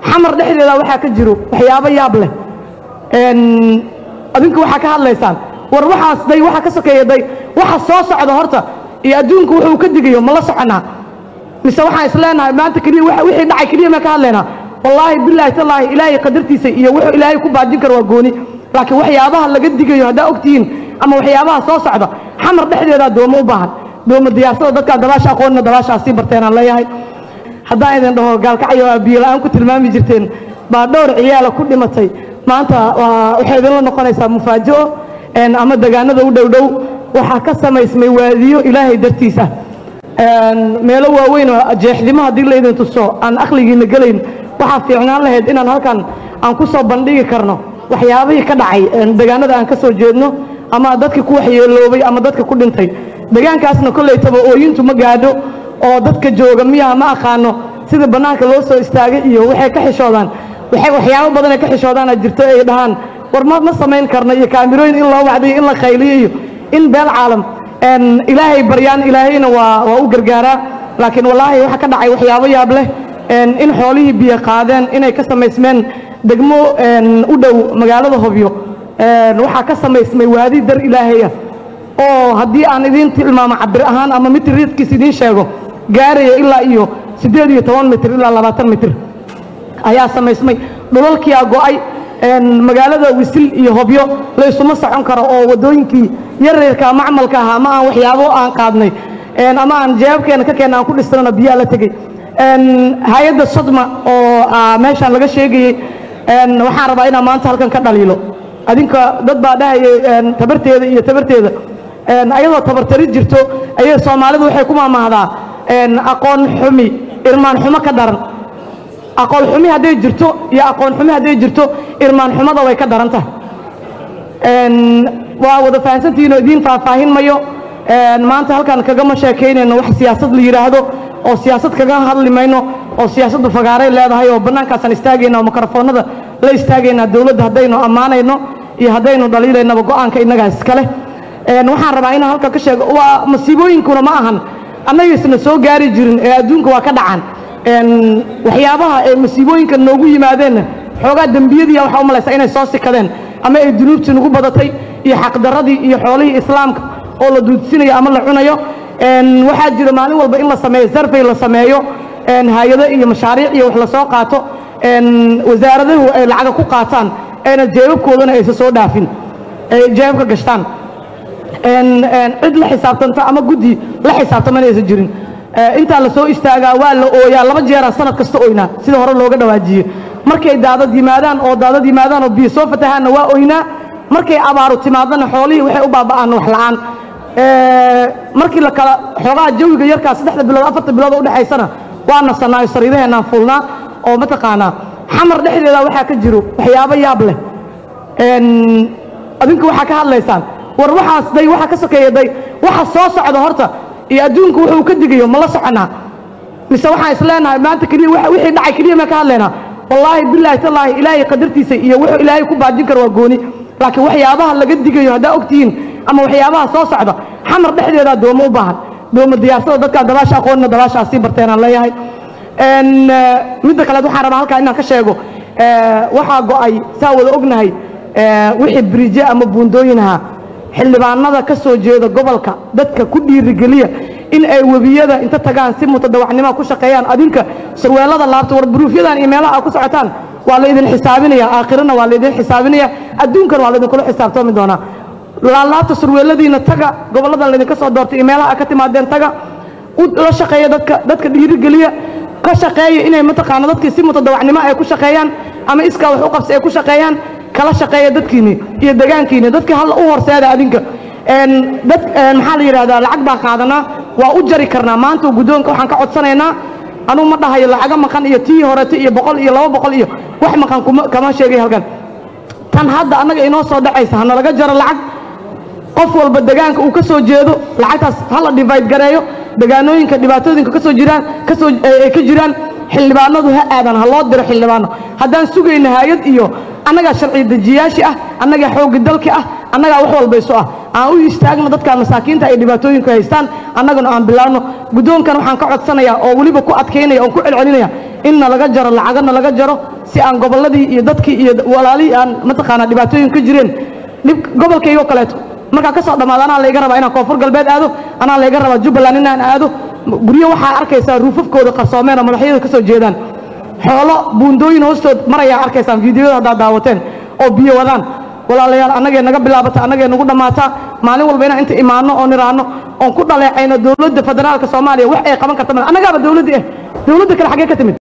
xamar dhexdeeda waxaa ka jiro waxyaabo yaab leh adinku waxaa ka hadlaysaan war waxaas day waxa ka sokeeya day waxa soo socda horta iyo adduunku wuxuu ka digayo ma la soconaa mise waxaan isleenahay maanta keliya wa- wixii dhacay keliya ma ka hadlaynaa wallaahi bilaahi tallaahi ilaahay qadartiisa iyo wuxuu ilaahay ku baajin karo waa gooni laakiin waxyaabaha laga digayo haddaa ogtihiin ama waxyaabaha soo socda xamar dhexdeedaa doomo u baahan doomo diyaarsada dadkaa dabaasha aqoonina dabaashaa sii barteenaan leeyahay haddaan idin dhaho gaalkacyo aa biyo la-aan ku tilmaami jirteen baa dhowr ciyaala ku dhimatay maanta waa- waxay idinla noqonaysaa mufaajo een, ama degaanada u dhow dhow waxaa ka samaysmay waadiyo ilaahay dartiisa een, meelo waaweyn oo jeexdimo haddii laydin tuso aan aqligiina gelayn waxaa fiicnaan lahayd inaan halkan aan ku soo bandhigi karno waxyaabihii ka dhacay een, degaanada aan ka soo jeedno ama dadkii ku waxyeeloobay ama dadka ku dhintay degaankaasna kollaytaba ooyintu ma gaadho oo dadka jooga miyaha ma aqaano sida bannaanka loo soo istaagay iyo waxay ka xishoodaan waxay waxyaabo badan ay ka xishoodaana jirto ay dhahaan war ma ma samayn karno iyo kaamirooyin in loo wacdiyo in la khayliyo iyo in beel caalam een, ilaahay baryaan ilaahayna waa waa u gargaaraa laakiin wallaahi waxa ka dhacay waxyaabo yaab leh een, in xoolihii biyo qaadeen inay ka samaysmeen degmo een, u dhow magaalada hobyo een, waxaa ka samaysmay waadi dar ilaahaya oo haddii aan idiin tilmaamo cabir ahaan ama mitir riidkiis idiin sheego gaaraya ilaa iyo siddeed iyo toban mitir ilaa labaatan mitir ayaa samaysmay dhulalkiyaa go'ay een, magaalada wisil iyo hobyo laysuma socon karo oo waddooyinkii yaryarka macmalka ahaa ama aan waxyaabo aan qaadnay een, ama aan jeebabkeena ka keenna aan ku dhisnana biyaa la tegey een, hay-adda sodma oo ah, meeshaan laga sheegayey een, waxaan rabaa inaan maanta halkan ka dhaliilo adinka dad baa dhahayay een, tabarteeda iyo tabarteeda een, ayadoo tabartari jirto ayay soomaalidu waxay ku maamahdaa een, aqoon xumi irmaan xumo ka daran aqoon xumi hadday jirto iyo aqoon xumi hadday jirto irmaan xumada way ka daran tahay een, waa wada fahansantihiinoo idiin faahfaahin mayo een, maanta halkan kagama sheekaynayno wax siyaasad la yidhaahdo oo siyaasad kaga hadli mayno oo siyaasaddu fagaaray leedahay oo bannaankaasaan istaagayna oo mikrofoonada la istaagaynaa dowladda haddaynu ammaanayno iyo haddaynu dhaliilaynaba go'aanka innagaa iskale een, waxaan rabaa inaan halkan ka sheego waa masiibooyinkuna ma ahan annagiisna soo gaari jirin ee adduunka waa ka dhacaan een, waxyaabaha ay masiibooyinka noogu yimaadeenna xoogaa dembiyadiiya waxaa u malaysaa inay soo sikadeen ama ay dunuubtii nagu badatay iyo xaqdarradii iyo xoolihii islaamka oo la duudsinayo ama la cunayo een, waxaa jira maalin walba in la sameeyo sarfay la sameeyo een, hay-ado iyo mashaariic iyo wax la soo qaato een, wasaaradahu ay lacaga ku qaataan ayna jeebabkoodana aysa soo dhaafin ay jeebabka gashtaan een, een, cid la xisaabtanta ama guddi la xisaabtamana aysan jirin Eh, intaa la soo istaagaa waa la ooyaa laba jeeraan sanad kasta oynaa sida hore looga dhawaajiye markay daadad yimaadaan oo daadad yimaadaan oo biyo soo fatahaanna waa oynaa markay abaaru timaadana xoolihii waxay u baaba'aan wax la'aan Eh, markii la kala xoogaa jawiga yarkaa saddexda bilood afarta bilood oo udhexaysana waa nasanaayo sariidaheenaan fuulnaa oo mataqaanaa xamar dhexdeeda waxaa ka jiro waxyaabo yaab leh een, adinku waxaa ka hadlaysaan war waxaas day waxa ka sokeeya day waxa soo socda horta iyo adduunku wuxuu ka digayo ma la soconaa mise waxaan isleenahay maanta keliya wa- wixii dhacay keliya ma ka hadlaynaa wallaahi bilaahi tallaahi ilaahay qadartiisa iyo wuxuu ilaahay ku baajin karo waa gooni laakiin waxyaabaha laga digayo haddaa ogtihiin ama waxyaabaha soo socda xamar dhexdeedaa doomo u baahan doomo diyaarsada dadkaa dabaasha aqoonina dabaashaa sii barteenaan leeyahay een, eh, midda kaleed waxaan rabaa halkaa inaan ka sheego eh, waxaa go'ay saa wada ognahay eh, wixii biriije ama buundooyin ahaa xildhibaanada ka soo jeeda gobolka dadka ku dhiirigeliya in ay webiyada inta tagaan si mutadawacnimo ku shaqeeyaan adinka surweelada laabta war buruufyadan iyo meelaha aad ku socotaan waa la idin xisaabinaya aakhirana waa la idin xisaabinaya adduunkana waa la idinkula xisaabtoomi doonaa laalaabta surweeladiina taga goboladan laydinka soo doortay iyo meelaha aad ka timaadeen taga u la shaqeeya dadka dadka dhiirigeliya ka shaqeeya inay mataqaana dadkii si mutadawacnimo ay ku shaqeeyaan ama iskaa wax u qabsi ay ku shaqeeyaan kala shaqeeya dadkiini iyo degaankiini dadkii halla u horseeda adinka een, dad een, maxaa la yidhahdaa lacag baan qaadanaa waa u jari karnaa maanta guddoonka waxaan ka codsanaynaa anugu ma dhahayo lacaga maqan iyo tii horete iyo boqol iyo laba boqol iyo wax maqan kuma kama sheegay halkan tan hadda annaga inoo soo dhacaysa hana laga jaro lacag qof walba degaanka uu ka soo jeedo lacagtaas hala divide gareeyo degaanooyinka dhibaatooyinka ka soo jiraan ka soo ay ka jiraan xildhibaanadu ha aadan ha loo diro xildhibaano haddaan sugayna hay-ad iyo annagaa sharci dejiyaashii ah annagaa xooggi dalki ah annagaa wax walbayso ah aan u istaagno dadka masaakiinta ay dhibaatooyinku haystaan annaguna aan bilaabno guddoonkan waxaan ka codsanayaa oo weliba ku adkaynaya oon ku celcelinaya in nalaga jaro lacagana laga jaro si aan gobolladii iyo dadkii iyo walaalihii aan mataqaanaa dhibaatooyin ka jireen dhib gobolkaygo kaleeto markaa ka soo dhammaado anaa layga rabaa inaan koonfur galbeed aado anaa layga rabaa jubbaland inaan aado guryo waxaa arkaysaa ruufafkooda qarsoomeen oo madaxyada ka soo jeedaan xoolo buundooyin hoostood marayaa arkaysaan fiidiyoda haddaad daawateen oo biyo wadaan walaalayaal annagee naga bilaabata annagee nagu dhammaataa maalin walba inaan inta imaanno oo niraanno oon ku dhaleecayno dowladda federaalka soomaaliya wax ay qaban karta annagaaba dowladdii ah dowladda kale xaggee ka timid